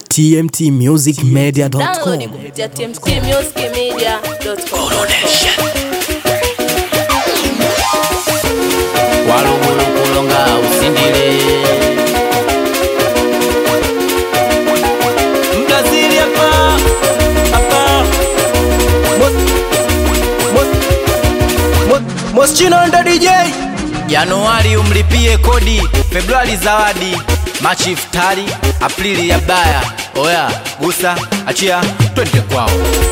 tmtmusicmedia.com. Download kupitia tmtmusicmedia.com. walugulu kulonga usindile mdazili hapa hapa Moschino ndo DJ januari umlipie kodi februari zawadi machi iftari aprili ya baya oya gusa achia twende kwao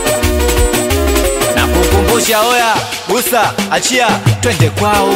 na kukumbusha oya gusa achia twende kwao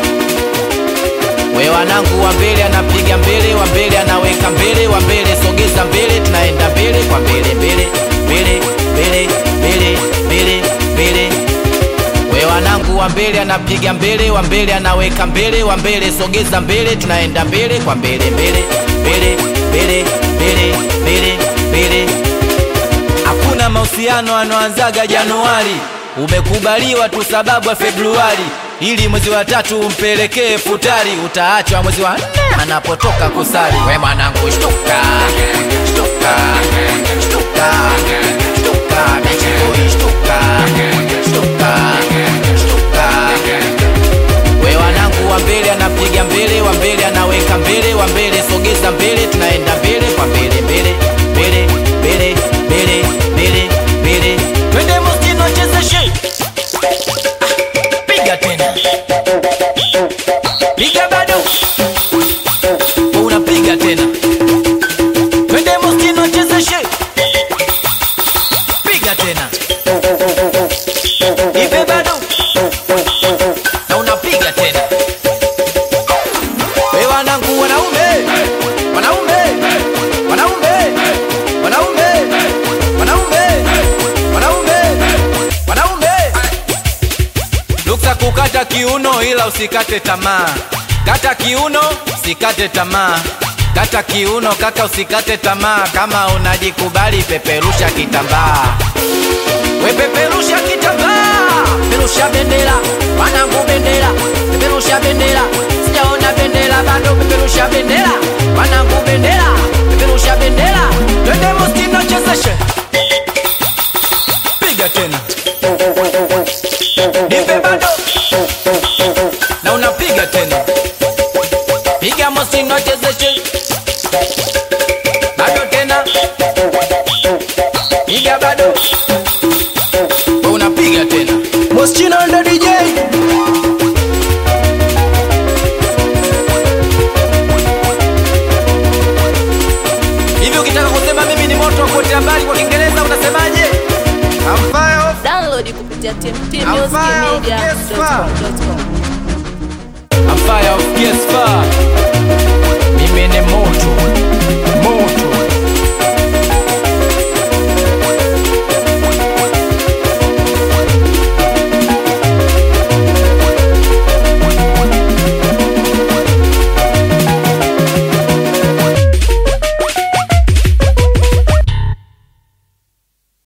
we wanangu wa mbele anapiga mbele wa mbele anaweka mbele wa mbele sogeza mbele tunaenda mbele kwa mbele mbele mbele mbele mbele mbele mbele we wanangu wa mbele anapiga mbele wa mbele anaweka mbele wa mbele sogeza mbele tunaenda mbele kwa mbele mbele mbele mbele mbele mbele mbele hakuna mahusiano anoanzaga januari umekubaliwa tu sababu ya februari ili mwezi wa tatu umpelekee futari utaachwa mwezi wa nne anapotoka kusali we mwanangu shtuka shtuka shtuka shtuka bichikoi shtuka shtuka shtuka we wanangu wa mbele anapiga mbele wa mbele anaweka mbele wa mbele sogeza mbele tunaenda mbele kwa mbele mbele mbele mbele mbele mbele mbele twende mustino chezeshe piga tena piga bado unapiga tena twende mustino chezeshe piga tena ipe bado na unapiga tena we wanangu wanaume wanaume wanaume wanaume wanaume wanaume wanaume luksa kukata kiuno ila usikate tamaa kata kiuno usikate tamaa kata kiuno kaka usikate tamaa kama unajikubali peperusha kitambaa wepeperusha kitambaa peperusha bendera wanangu bendera peperusha bendera sijaona bendera bado peperusha bendera wanangu bendera peperusha bendera twende mustino chezeshe piga tena nipe bado na unapiga tena piga mustino chezeshe bado tena piga bado Wewe unapiga tena Moschino ndo DJ hivi ukitaka kusema mimi ni moto wa kuotea mbali kwa kiingereza unasemaje I'm fire off, Download kupitia Yes, tmtmusicmedia.com. I'm fire off, yes, fire.